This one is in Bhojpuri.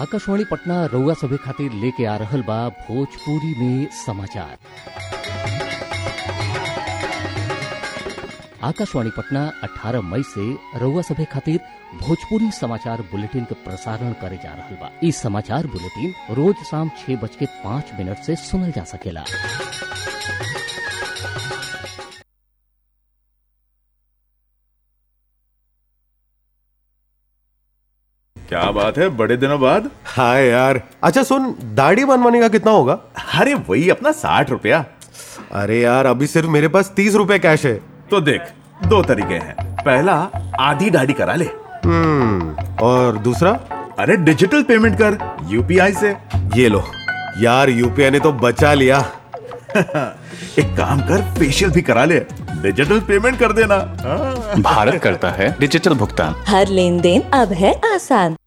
आकाशवाणी पटना रउआ सभे खातिर लेके आ रहल बा भोजपुरी में समाचार आकाशवाणी पटना 18 मई से रउआ सभे खातिर भोजपुरी समाचार बुलेटिन के प्रसारण करे जा रहल बा ई समाचार बुलेटिन रोज शाम छह बज के पाँच मिनट से सुनल जा सकेला क्या बात है बड़े दिनों बाद हाय यार अच्छा सुन दाढ़ी बनवाने का कितना होगा अरे वही अपना साठ रुपया अरे यार अभी सिर्फ मेरे पास तीस रुपए कैश है तो देख दो तरीके हैं पहला आधी दाढ़ी करा ले हम्म और दूसरा अरे डिजिटल पेमेंट कर यूपीआई से ये लो यार यूपीआई ने तो बचा लिया एक काम कर फेशियल भी करा ले डिजिटल पेमेंट कर देना हाँ। भारत करता है डिजिटल भुगतान हर लेन देन अब है आसान